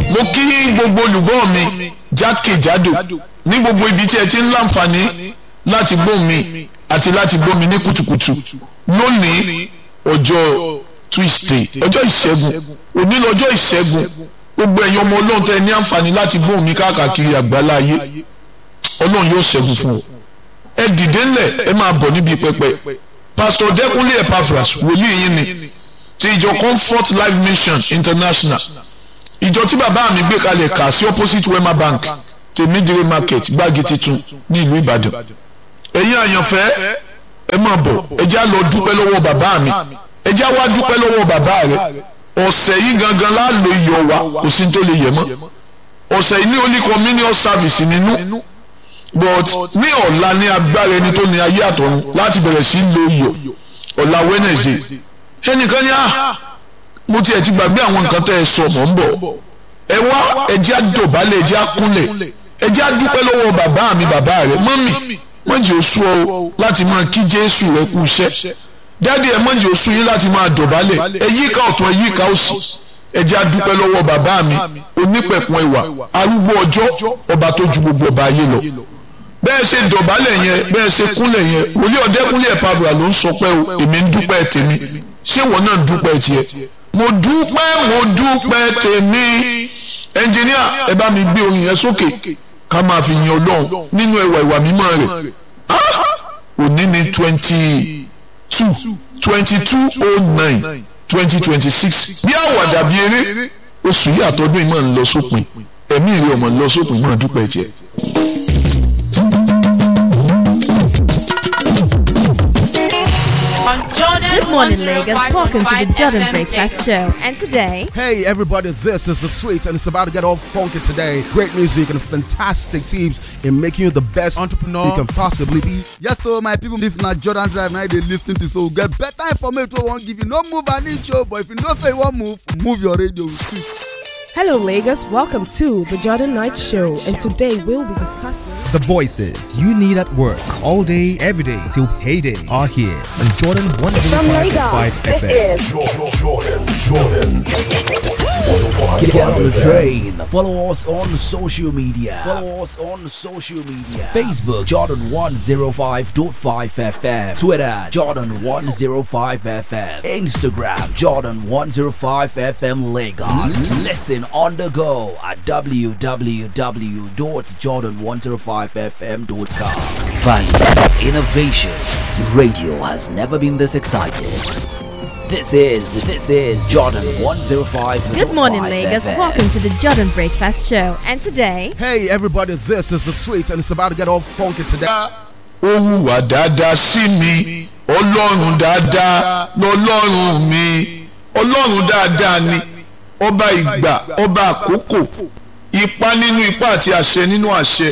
mo kí gbogbo olùgbọ́ mi jákèjádò ní gbogbo ibi tí ẹ ti ń láǹfààní láti gbọ́ mi àti láti gbọ́ mi ní kùtùkùtù lónìí ọjọ́ tuesday ọjọ́ ìṣẹ́gun òní lọ́jọ́ ìṣẹ́gun gbogbo ẹ̀yin ọmọ ọlọ́run tẹ́ ẹ ní àǹfààní láti gbọ́ mi káàkiri àgbáláyé ọlọ́run yóò ṣẹ́gun fún ọ ẹ dìde ńlẹ̀ ẹ máa bọ̀ níbi pẹpẹ pastor dẹkùnlé epaphras wòlíì yín ni ti ìjọ comfort life mission international ìjọ tí bàbá mi gbé kalẹ̀ kà sí opposite wema bank tèmídìrí market gbági titun ní ìlú ìbàdàn ẹ̀yin àyànfẹ́ ẹ máa bọ̀ ẹ já lọ dúpẹ́ lọ́wọ́ bàbá mi ẹ já wá dúpẹ́ lọ́wọ́ bàbá rẹ ọ̀sẹ̀ yìí gangan láàlò iyọ̀ wa kò sí tó lè yẹ mọ́ ọ̀sẹ̀ yìí ní only communion service nínú but ní ọ̀la ní agbára ẹni tó ní ayé àtọ̀run láti bẹ̀rẹ̀ sí lo iyọ̀ ọ̀la wednesday ẹnìkan ní à mo tiẹ̀ ti gbàgbé àwọn nǹkan tẹ́ ẹ sọ mọ̀ ń bọ̀ ẹ wá ẹ jẹ́ àdọ̀bálẹ̀ ẹ jẹ́ àkúnlẹ̀ ẹ jẹ́ àdúpẹ́ lọ́wọ́ bàbá mi bàbá rẹ mọ́mì mọ́jì oṣù ọ láti máa kí jésù rẹ kú iṣẹ́ dáàdi ẹ mọ́jì oṣù yín láti máa dọ̀bálẹ̀ ẹ yíká ọ̀tún ẹ yíká òsì ẹ jẹ́ àdúpẹ́ lọ́wọ́ bàbá mi onípẹ̀kun ìwà arúgbó ọjọ́ ọba tó ju gbogbo ọba ayé lọ bẹ́ẹ̀ ṣe dọ̀bálẹ̀ yẹn bẹ́ẹ̀ ṣe kúnlẹ̀ yẹn wòlíì ọ̀dẹ́kúnlẹ̀ pàbùrà ló ń sọ pé o èmi ń dúpẹ́ tèmi ṣé wọn náà ń dúpẹ́ tiẹ̀ mo dúpẹ́ mo dúpẹ́ tèmi ẹnjìníà ẹ bá mi gbé orin yẹn sókè ká máa fi yin ọlọ́run nínú ẹwà ìwà mímọ́ rẹ̀ òní ní twenty two twenty two oh nine twenty twenty six bí àwàdà bí eré oṣù yìí àtọ́dún yìí máa ń lọ sópin ẹ̀mí ìrẹ́ ọmọ ń lọ sópin máa dúpẹ́ tiẹ̀. Good morning, Lagos. Welcome to the Jordan Breakfast Show. And today, Hey everybody, this is the Sweets and it's about to get all funky today. Great music and fantastic tips in making you the best entrepreneur you can possibly be. Yes, so my people, this na Jordan Drive now they lis ten to so get better information wey wan give you. No move an inch o, but if you know say you wan move, move your radio with it. Hello, Lagos. Welcome to the Jordan Knight Show, and today we'll be discussing. The voices you need at work all day, every day till payday are here on Jordan 105.5 FM. Get on the train. Follow us on social media. Follow us on social media. Facebook Jordan 105.5 FM. Twitter Jordan 105 FM. Instagram Jordan 105 FM Lagos. Listen on the go at www.jordan105fm.com. Value Innovation Radio has never been this excited. This is this is Jordan 105. good morning, Lagos. Welcome to the Jordan Breakfast Show. And today, Hey everybody, this is the Sweets and it's about to get all funky today. ó hùwà dáadáa sí mi ọlọ́run dáadáa lọ́lọ́run mi ọlọ́run dáadáa ni ọba ìgbà ọba àkókò ipa nínú ipa àti àṣẹ nínú àṣẹ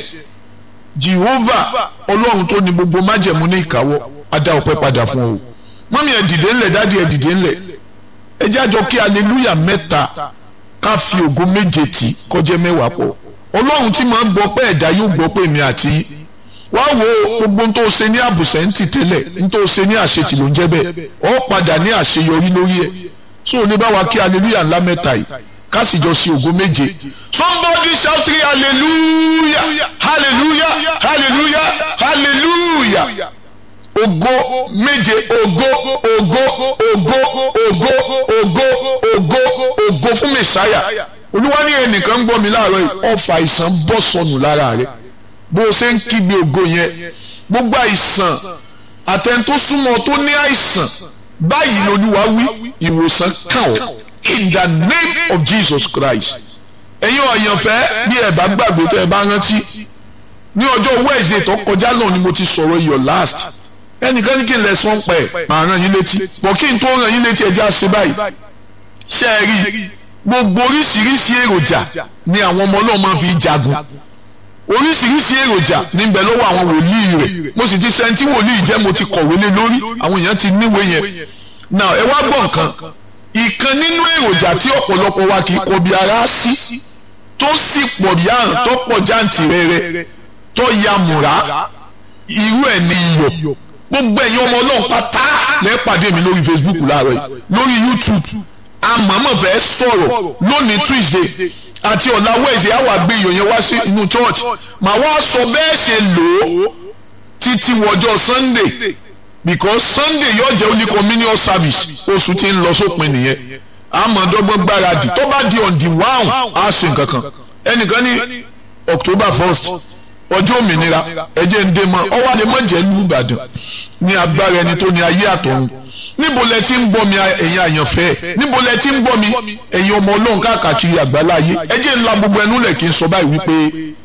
Jehovah ọlọ́run tó ní gbogbo májẹ̀mú ní ìkáwọ́ adá ọpẹ́ padà fún ọ mọ́mí ẹ̀ dìde ńlẹ̀ dádì ẹ̀ dìde ńlẹ̀ ẹ jẹ́ àjọ kí aleluya mẹ́ta ká fi ògo méje tì kọjá mẹ́wàá pọ̀ ọlọ́run tí máa ń gbọ́ pé ẹ̀dá yóò gbọ́ pé èmi àti yín wá wo gbogbo n tó ṣe ní àbùsẹ̀ǹtì tẹ́lẹ̀ n tó ṣe ní àṣetì ló ń jẹ́ bẹ́ẹ̀ ọ padà ní àṣeyọrí lórí ẹ̀ so ní bá wa kí aleluya ńlá mẹ́ta yìí ká sì jọ sí ògo méje somebody shout three hallelujah hallelujah hallelujah hallelujah ògo méje ògo ògo ògo ògo ògo ògo ògo fún mẹsàáyà olúwa ní ẹnìkan ń gbọ́ mi láàárọ̀ yìí ọfà àìsàn bọ́ sọnù lára rẹ̀ bó o ṣe ń kígbe ògo yẹn gbogbo àìsàn àtẹn tó súnmọ́ tó ní àìsàn báyìí lolúwa wí ìwòsàn kàn ọ́ in the name of Jesus Christ ẹ̀yin ọ̀yànfẹ́ bí ẹ̀ bá gbàgbé tẹ́ ẹ bá rántí ní ọjọ́ Wednesday tó kọjá náà ni mo ti sọ̀rọ̀ your last ẹnìkan ní kí n lẹ sọ́n pẹ̀ máa ràn yín létí bọ̀ kí n tó ràn yín létí ẹjẹ́ àṣẹ báyìí ṣe é rí gbogbo oríṣiríṣi èròjà ni àwọn ọmọ náà máa fi jagun oríṣiríṣi èròjà níbẹ̀ lọ́wọ́ àwọn wòlíì rẹ̀ mo sì ti sẹ́ńtì wòlíì jẹ́ mo ti kọ̀wé lé lórí àwọn èèyàn ti níwèé yẹn now ẹ wá gbọ́ nǹkan ìkan nínú èròjà tí ọ̀pọ̀lọpọ̀ wa kì í kọbi ara sí tó sì pọ̀ bí àrùn tó pọ̀ jáǹtì rẹ̀rẹ̀ tó ya mùrá irú ẹ̀ ní iyọ̀ gbogbo ẹ̀yin ọmọ ọlọ́run pátá lẹ́ pàdé mi lórí Facebook láàárọ̀ yìí lórí YouTube àmọ́mọ́ fẹ́ sọ̀rọ̀ lónìí Tuesday àti ọ̀la wẹ̀sẹ̀ á wà gbé iyọ̀ yẹn wá sí inú church màá wá sọ bẹ́ẹ̀ ṣe lò ó títí wọjọ́ sunday because sunday yóò jẹ́ only communion service oṣù tí ń lọ sópin nìyẹn àmọ̀dọ́gbọ́n gbáradì tó bá di on the one á ṣe nǹkan kan ẹnìkan ní october first ọjọ́ òmìnira ẹ̀jẹ̀ ń dé mọ́ ọwọ́ àlẹ́ mọ́jẹ́ lù ìbàdàn ní agbára ẹni tó ní ayé àtọ̀run níbo lẹ ti ń gbọ́ mi ẹ̀yin àyànfẹ́ níbo lẹ ti ń gbọ́ mi ẹ̀yin ọmọ ọlọ́run káàkiri àgbáláyé ẹ̀jẹ̀ ńlá gbogbo ẹnu lẹ̀ kí n sọ báyìí wípé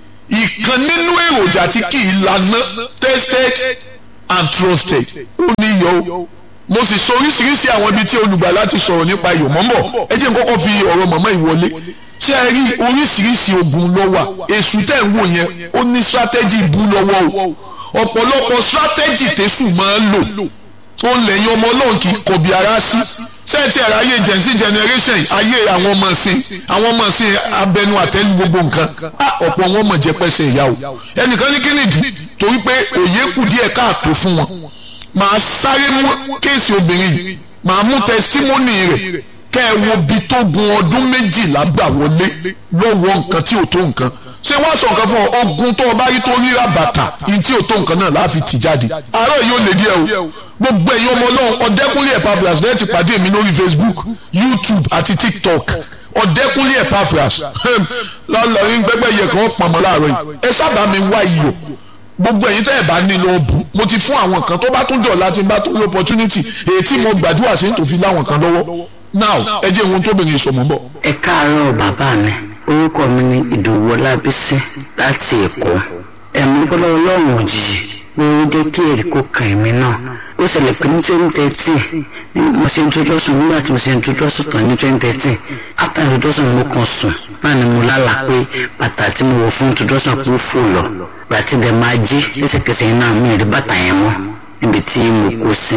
ìkan nínú èròjà tí kì í lana tested and trusted ó ní iyọ̀ o mo sì sọ oríṣiríṣi àwọn ibi tí olùgbàlà ti sọ̀rọ̀ nípa iyọ̀ mọ́mọ́ ẹ jẹ́ n kọ́kọ́ fi ọ̀rọ̀ mọ̀mọ́ ìwọlé ṣé ẹ rí oríṣiríṣi ogun ló wà èṣù tẹ̀ ń wò yẹn ó ní strategy bú lọ́wọ́ o ọ̀pọ̀lọpọ̀ strategy tẹ̀sù máa ń lò ó lẹ́yìn ọmọ ọlọ́run kì í kọbi ara sí sẹ́ẹ̀tì ẹ̀rọ ayé jẹ̀nsí generation ayé àwọn ọmọ sí àwọn ọmọ sí abẹnú àtẹ́lu gbogbo nǹkan ọ̀pọ̀ wọn mọ̀ jẹ́ pẹ́sẹ̀ ìyá o ẹnìkan ní kínìdí torí pé òye kù díẹ̀ káàtó fún wọn màá sáré mú kéèsì obìnrin yìí màá mú tẹsítímọ́nì rẹ̀ kẹ́ ẹ wo bí tó gun ọdún méjìlá gbà wọlé lọ́wọ́ nǹkan tí ò tó nǹkan ṣé wọ́n sọ nǹkan fún ọ ogun tó o bá rí tó ríra bàtà yìí tí ò tó nǹkan náà láàfin tì jáde àárọ̀ yìí ó lè díẹ̀ o gbogbo ẹ̀yin ọmọ ọlọ́run ọ̀dẹ́kúnlé Epaphras lẹ́yìn ti pàdé mi lórí Facebook YouTube àti TikTok ọ̀dẹ́kúnlé Epaphras lọ́lọ́rin gbẹ́gbẹ́ yẹ kàn pọ̀nmọ́ láàárọ̀ yìí ẹ sábà mi wá iyọ̀ gbogbo ẹ̀yin tẹ́ ẹ̀ bá ní lọ bù mo ti fún àwọn kan tó bá tún dọ̀ láti bá tó rí opportunity èyí tí mo gbàdúrà sí tó fi láwọn kan lọ́wọ́ now ẹ jẹ́ ohun tó bẹ̀rẹ̀ ìsọmọ́ bọ̀. ẹ káàárọ̀ bàbá mi orúkọ mi ni ìdòwú ọlábísí láti èkó ẹ̀mí gbọ́dọ̀ ọlọ́run òjijì pé ó jẹ́ kí èrè kó kàn mí náà ó ṣẹlẹ̀ pé ní twenty thirteen mo ṣe introduction nígbà tí mo ṣe introduction tán ní twenty thirteen after introduction mo kàn sùn náà ni mo lálàá pé bàtà tí mo wọ̀ fún introduction kú fò lọ bàtí dẹ̀ máa jí lẹ́sẹ̀kẹsẹ̀ yẹn náà mi rí bàtà yẹn mọ́ níbi tí mo kó sí.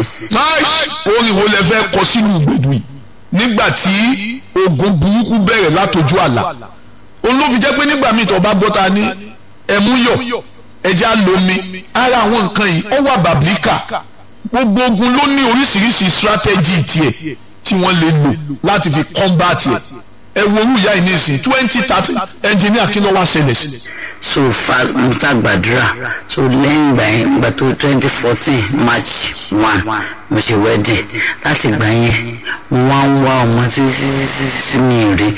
orin wo lẹ fẹ́ kọ sínú ìgbèdú yìí nígbà tí ogun burúkú bẹ̀rẹ̀ látọjú àlà òun ló fi jẹ́ pé nígbà míì tó bá gbọ́ ta ní ẹ̀múyọ̀ ẹja lomi ara àwọn nǹkan yìí ó wà bàbíkà gbogbo ogun ló ní oríṣiríṣi strategy tiẹ̀ tí wọ́n lè lò láti fi combat ẹ̀ ẹ wo orú ìyá yìí nísìnyí twenty thirty engineer kí ló wá ṣẹlẹ̀ sí. so fa mo ta gbàdúrà so lẹ́yìn ìgbà yẹn ìgbà tó twenty fourteen march one mo ṣe wedding láti ìgbà yẹn mo wá ń wá ọmọ títí títí tí mi rí.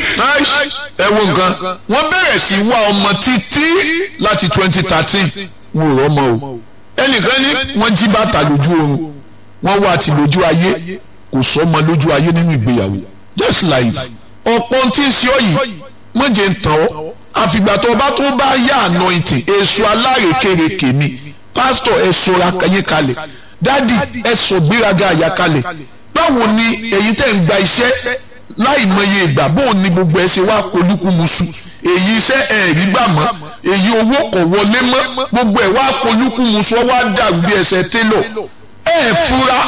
ẹ wo nǹkan wọ́n bẹ̀rẹ̀ sí wá ọmọ títí láti twenty thirteen wọn ò rọ́mọ o ẹnìkan ní wọ́n jí bàtà lójú oorun wọ́n wá ti lójú ayé kò sọ́mọ lójú ayé nínú ìgbéyàwó just life ọ̀pọ̀ tí ń ṣe ọ yìí mọ̀jẹ̀ ń tàn ọ́ àfìgbà tó bá tó bá yá anointing èso alárekereke ni pásítọ̀ ẹ sọra yín kalẹ̀ dádì ẹ sọ gbéraga àyà kalẹ̀ báwo ni èyí tẹ̀ ń gba iṣẹ́ láì mọye ìgbà bóun ni gbogbo ẹ ṣe wá polúkúmuṣu èyí iṣẹ́ ẹ̀ rí gbà mọ́ èyí owó kò wọlé mọ́ gbogbo ẹ̀ wá polúkúmuṣu ọ wá dàrú bí ẹsẹ̀ télọ̀ ẹ̀ fura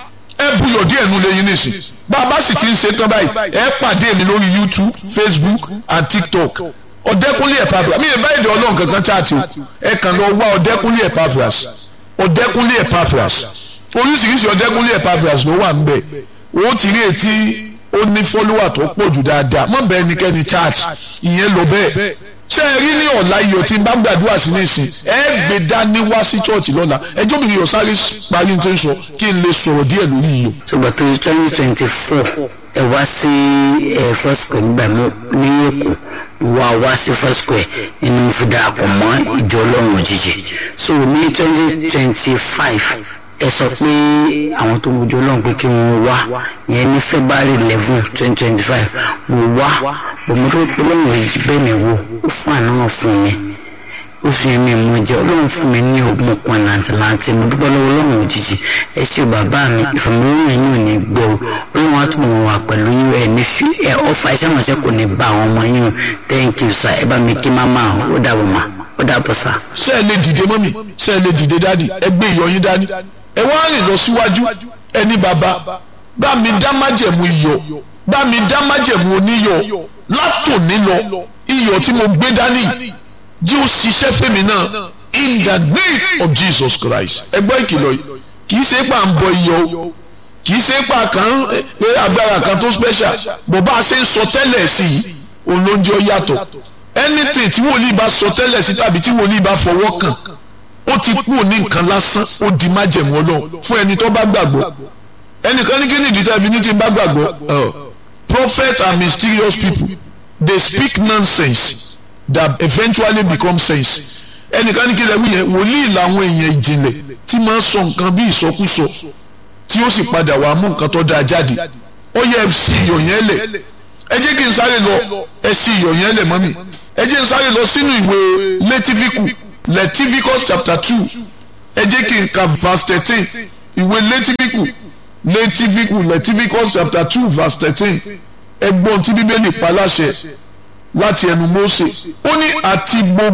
ẹ buyọ̀ díẹ̀ nu lẹ́yìn nísìn bá a bá sì ti ń ṣe tán báyìí ẹ pàdé mi lórí youtube facebook and tiktok ọ̀dẹ́kúnlé Epaphras mi ì bá èdè ọlọ́run kankan chaati o ẹ kàn lọ wá ọ̀dẹ́kúnlé Epaphras ọ̀dẹ́kúnlé Epaphras oríṣiríṣi ọ̀dẹ́kúnlé Epaphras ló wà níbẹ̀ o ti rí etí ó ní fọ́lúwà tó pọ̀ jù dáadáa mọ̀ bẹ́ẹ̀ ni kẹ́ni chaati ìyẹn lọ bẹ́ẹ̀ ṣé ẹ rí ní ọ̀la iyọ̀ tí n bá gbàdúrà sí nísìn ẹ gbé dání wá sí chọ́ọ̀chì lọ́la ẹjọ́ mi yọ̀ sáré parí tó ń sọ kí n lè sọ̀rọ̀ díẹ̀ lórí iyọ̀. ṣùgbọ́n tó twenty twenty four ẹ wá sí ẹ first square nígbà ní èkó wá wá sí first square ẹni mo fi darapọ̀ mọ́ ìjọ ọlọ́run òjijì so ní twenty twenty five ẹ sọ pé àwọn tó ń wojú ọlọ́run pé kí wọ́n wá yẹn ní february eleven twenty twenty five mo wá bòmọdé ọlọ́run òjijì bẹ́ẹ̀ mi wò ó fún àná fún mi ó fi ẹ̀mí mu jẹ́ ọlọ́run fún mi ní ogun kan làǹtìlanti mo dúpẹ́ lọ́wọ́ ọlọ́run òjijì ẹ ṣe bàbá mi ìfọ̀mọ́lóyún ẹ̀yìn ò ní gbọ́ o ọlọ́run á túbọ̀ wà pẹ̀lú yín ẹ̀ ní fi ẹ̀ ọ̀fà iṣẹ́ ìrànṣẹ́ kò ní bá àwọn ọmọ yín o thank you sir ẹ bá mi kí má máa ó dàbọ̀ mà ó dàbọ̀ sir. ṣé ẹ lè dìde mọ́mì ṣé ẹ lè dìde dádì ẹ gbé ìyọ̀ yín dání ẹ wá rìn lọ síwájú ẹni bàbá bá mi dá májẹ̀mú iyọ̀ bá mi dá májẹ̀mú oníyọ̀ látòní lọ iyọ̀ tí mo gbé dání jí ó ṣiṣẹ́ fèmí náà in the name of Jesus Christ ẹgbẹ́ ìkìlọ̀ yìí kì í ṣe pà ń bọ iyọ̀ o kì í ṣe pà kan pé agbára kan tó special bó bá a ṣe ń sọ tẹ́lẹ̀ sí i olóúnjẹ yàtọ̀ anything tí wòlíì bá sọ tẹ́lẹ̀ sí tàbí tí wòlíì bá fọwọ́ kàn ó ti kú ní nǹkan lásán ó di májẹ̀mú ọlọ́run fún ẹni tó bá gbàgbọ́ ẹnìkan ní kí ni ìdí tẹ́bi ní ti bá gbàgbọ́ prophet are mysterious people they speak nonsense that eventually become sense ẹnìkan ní kí lẹ́wọ́ yẹn wòlíì làwọn èèyàn ìjìnlẹ̀ tí máa ń sọ nǹkan bí ìsọkúsọ tí ó sì padà wàá mú nǹkan tó dáa jáde ó yẹ sí iyọ̀ yẹn lẹ̀ ẹ jẹ́ kí n sáré lọ ẹ sí iyọ̀ yẹn lẹ̀ mọ́mì ẹ jẹ́ n sáré lọ sínú ìwé lẹ́tífíkù Leviticus chapter two ẹ jẹ́ kí n ka verse thirteen ìwé Lẹ́tífíkù Lẹ́tífíkù Leviticus chapter two verse thirteen ẹgbọ́n tí bíbélì pa láṣẹ láti ẹnu Mósè ó ní àti gbogbo.